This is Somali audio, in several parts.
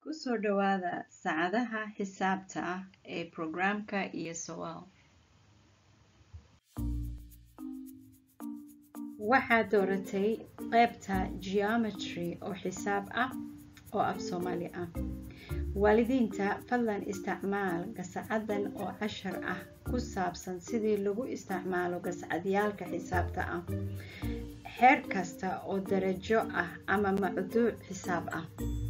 Ku soo dhawaada saacadaha xisaabta ah ee programka iyo su'aal. Waxaad dooratay qaybta Geometry oo xisaab ah oo af Soomaali ah. Waalidiinta, fadlan isticmaal gasacaddan oo cashar ah ku saabsan sidii lagu isticmaalo gasacadyaalka xisaabta ah, heer kasta oo darajo ah ama mawduuc xisaab ah.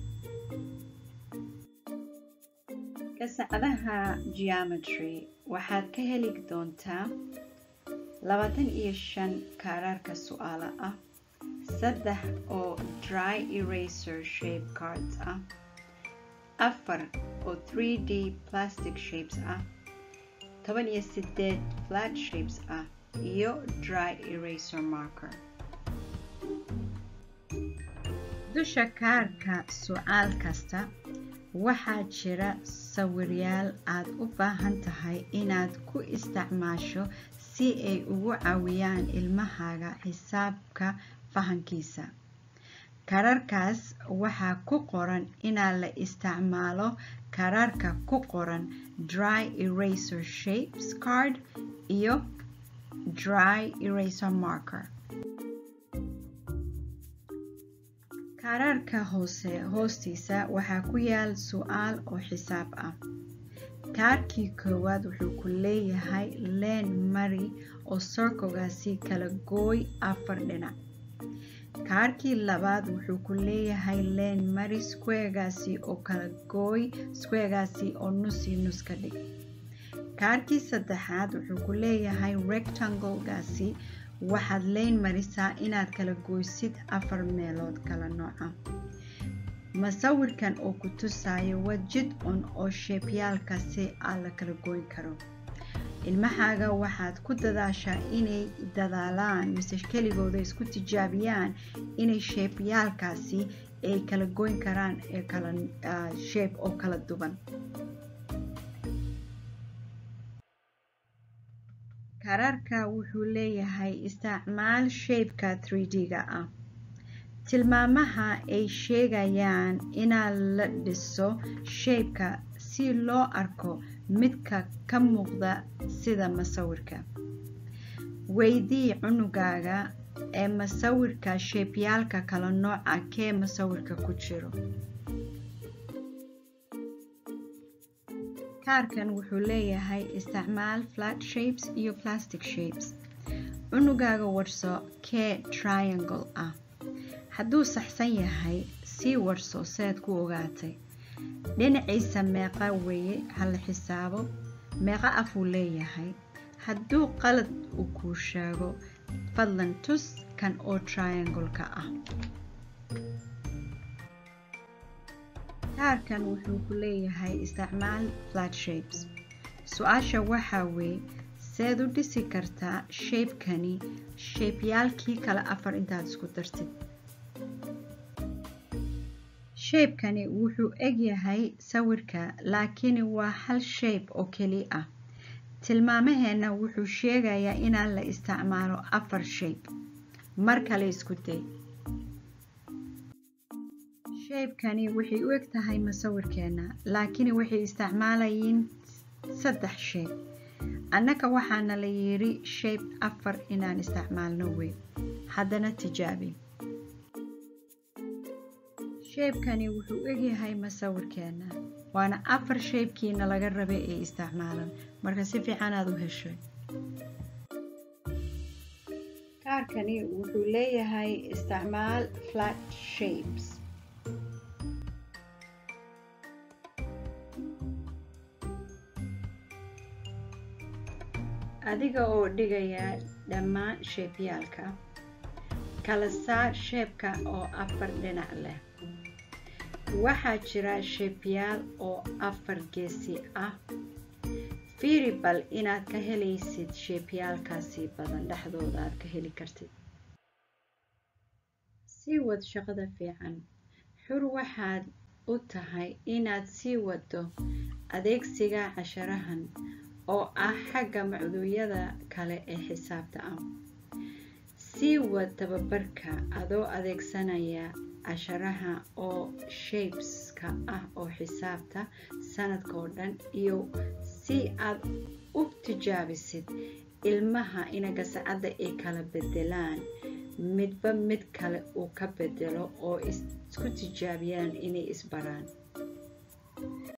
Gasacadaha Geometry waxaad ka heli doontaa labatan iyo shan kaararka su'aalo ah, saddex oo dry eraser shape cards ah, afar oo 3D plastic shapes ah, toban iyo sideed flat shapes ah, iyo dry eraser marker. Dusha kaarka su'aal kasta waxaa jira sawiryaal aad u baahan tahay inaad ku isticmaasho si ay ugu caawiyaan ilmahaaga xisaabta fahamkiisa. Kaararkaas waxaa ku qoran in la isticmaalo kaararka ku qoran Dry Eraser Shapes card iyo Dry Eraser Marker. Kaararka hoose hoostiisa waxaa ku yaal su'aal oo xisaab ah. Kaarkii koowaad wuxuu ku leeyahay leen mari oo circle-gaasi kala gooy afar dhinac. Kaarkii labaad wuxuu ku leeyahay leen mari square-gaasi oo kala gooy square-gaasi oo nus iyo nus ka dhig. Kaarkii saddexaad wuxuu ku leeyahay rectangle-gaasi waxaad leen marisaa inaad kala gooysid afar meelood kala nooc ah. Masawirkan oo ku tusayo waa jid un oo sheepyaalkaasi aa la kala goyn karo. Ilmahaaga waxaad ku dadaashaa inay dadaalaan mise keligooda isku tijaabiyaan inay sheepyaalkaasi ay kala goyn karaan ee kala shape oo kala duwan. Kaararka wuxuu leeyahay isticmaal shape-ka 3D-ga ah. Tilmaamaha ay sheegayaan in la dhiso shape-ka si loo arko midka ka muuqda sida masawirka. Weydii cunugaaga ee masawirka sheepyaalka kala nooca kee masawirka ku jiro. Kaarkan wuxuu leeyahay isticmaal flat shapes iyo plastic shapes. Cunugaaga warso kee triangle ah. Hadduu saxsan yahay, sii warso seed ku ogaatay. Dhinaciisa meeqa weeye hala xisaabo, meeqa af uu leeyahay. Hadduu qalad uu kuu sheego, fadlan tus kan oo triangle-ka ah. Kaarkan wuxuu ku leeyahay isticmaal flat shapes. Su'aasha waxaa weeye seed u dhisi kartaa shape-kani sheepyaalkii kala afar intaad isku dartid. Shape-kani wuxuu eg yahay sawirka laakiin waa hal shape oo keli ah. Tilmaamaheena wuxuu sheegayaa in la isticmaalo afar shape. Mar kale isku day. Shape-kani waxay u eg tahay masawirkeena laakiin waxay isticmaalayeen saddex shape. Annaka waxaana la yiri shape afar inaan isticmaalno wey. Haddana tijaabi. Shape-kani wuxuu eg yahay masawirkeena. Waana afar shape-kiina laga rabay ee isticmaalan. Marka si fiican aad u heshay. Kaarkani wuxuu leeyahay isticmaal flat shapes. Adiga oo dhigaya dhammaan sheepyaalka, kala saar shape-ka oo afar dhinac leh. Waxaa jira sheepyaal oo afar geesi ah. Fiiri bal inaad ka helaysid sheepyaalkaasi badan dhexdooda aad ka heli kartid. Sii wad shaqada fiican. Xur waxaad u tahay inaad sii waddo adeegsiga casharahan oo ah xagga mawduucyada kale ee xisaabta ah. sii wad tababarka adoo adeegsanaya casharaha oo shapeska ah oo xisaabta sanadka oo dhan iyo si aad u tijaabisid ilmaha inaga sacadda ay kala bedelaan midba mid kale uu ka bedelo oo isku tijaabiyaan inay isbaraan